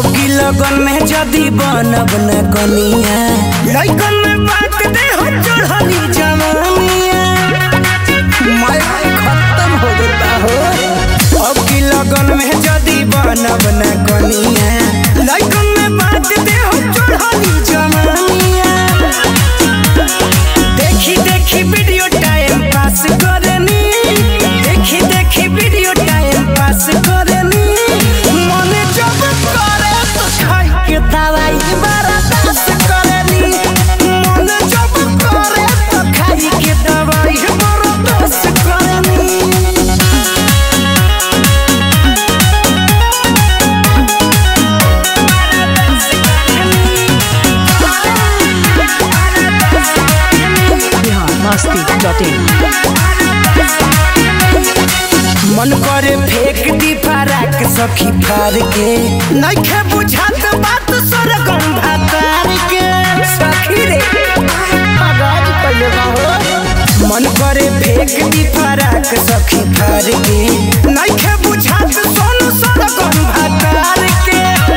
अब की लगन में जदी बनब न कनिया लइकन में बात दे हो चढ़ली जवानिया मैं खत्म हो गता हो अब की लगन में जदी बनब न कनिया लइकन में बात दे हो चढ़ली जवानिया देखी देखी वीडियो टाइम पास करनी देखी देखी वीडियो टाइम पास करनी मने जब करे तो खाई के दवाई बर्दाश्त करनी मने जब करे तो खाई के दवाई बर्दाश्त करनी Bihar Masti.in. मन करे फेंक दी फराक सखी फार के नइखे बुझात बात सरगम भातार के सखी रे आगाज कइले बा हो मन करे फेंक दी फराक सखी फार के नइखे बुझात सोनू सरगम भातार के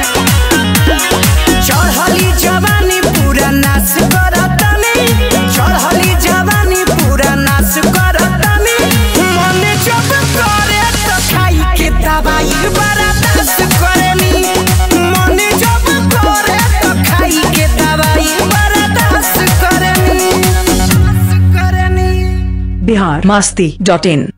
चढ़ली जवानी पूरा नाश करतनी चढ़ली जवानी पूरा नाश करतनी मने जब करे तो खाई के दवाई बर्दाश्त करनी मने जब करे तो खाई के दवाई बर्दाश्त करनी करनी Bihar Masti.in.